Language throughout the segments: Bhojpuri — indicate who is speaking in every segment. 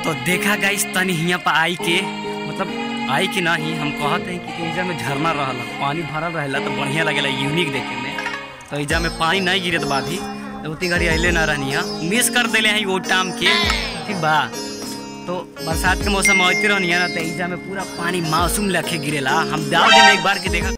Speaker 1: तो देखा गाइस तनी हियाँ पर आई के मतलब आई के नहीं हम कहते हैं कि एजा में झरना रहल पानी भरल रहेला तो बढ़िया लगेला यूनिक देखे में तो एजा में पानी नहीं गिरत बा अभी तो उतनी घड़ी अले ना रहनी है मिस कर दिले हैं वो टाइम के ठीक बा तो बरसात के मौसम में आते रहनी है ना तो एजा में पूरा पानी मासूम लखे गिरेला हम डाल दिन एक बार के देखा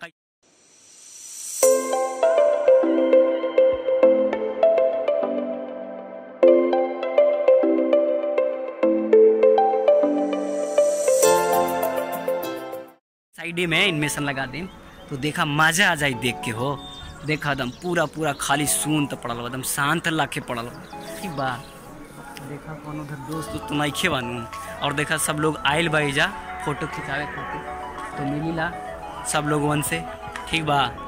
Speaker 1: साइडे में इनमेशन लगा दें तो देखा मजा आ जाए देख के हो देखा एकदम पूरा पूरा खाली सुन तो पड़ल बा, एकदम शांत लाखे पड़ल बा। ठीक बा देखा कौन उधर दोस्त तो नइखे बानू और देखा सब लोग आयल बा एजा फोटो खिंचावे खातिर तो मिलीला सब लोग वन से ठीक बा